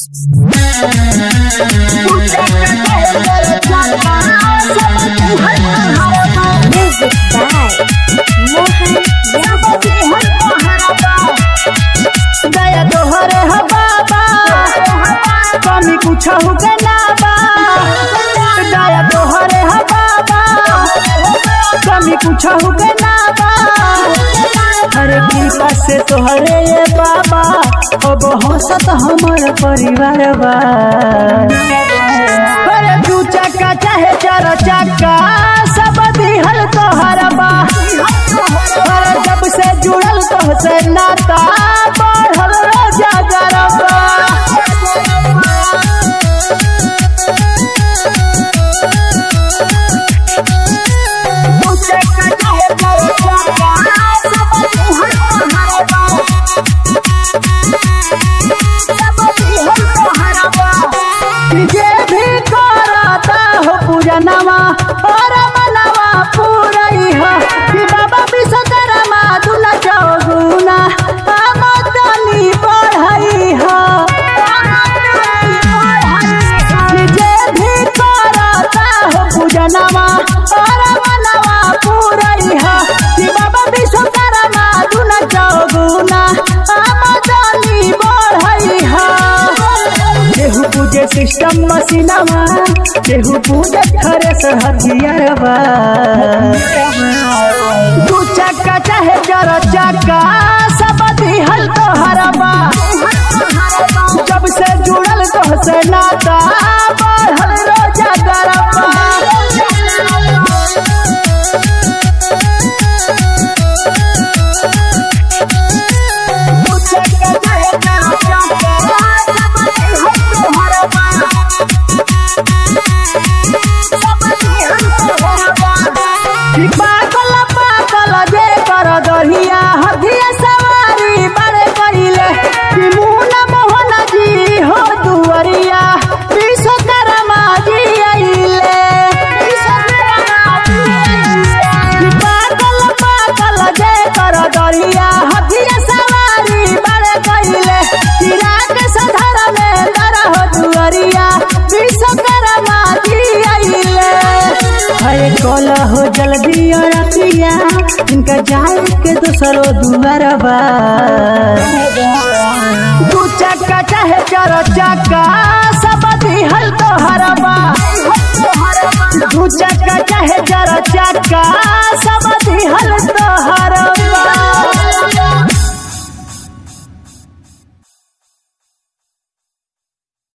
Music by Mohan Yadav. दया तोहरे ह बाबा कमी कुछ के ना बा दया तोहरे ह बाबा कमी कुछ के ना बा हरे कृपा से तोहरे ये बाबा अब हंसत हमर परिवार बा अरे दू चक्का चाहे चार चक्का सब दिहल तोहर बा अरे जब से जुड़ल तो से नाता बढ़ल रोजा गरबा जे भी करता हो पूजनवा और मनवा पूरई हो कि बाबा विश्वकर्मा दुला चौगुना आमदनी बढ़ई हो कि जे भी करता हो पूजनवा और मनवा पूरई हो कि बाबा विश्वकर्मा दुला चौगुना आमदनी बढ़ई हो केहू पूजे सिस्टम मशीनवा केहू पूजे थ्रेसर हथियारवा दू चक्का चाहे चार चक्का सब दिहल तोहरवा जब से जुड़ल तो से नाता बढ़ल रोजा गरबा दू चक्का चाहे चार कि पागल पागल जे कर दहिया हथिया सवारी बड़े कइले कि मुन मोहन जी हो दुवरिया विश्वकर्मा जी अइले कि पागल पागल जे कर दहिया हथिया सवारी बड़े कइले कि रात सधर में दर हो दुवरिया विश्वकर्मा जी अइले अरे कल हो जल्दी और रतिया इनका जाए के दूसरो दुआरबा दू चक्का चाहे चार चक्का सब दिहल तोहरबा दू चक्का चाहे चार चक्का सब दिहल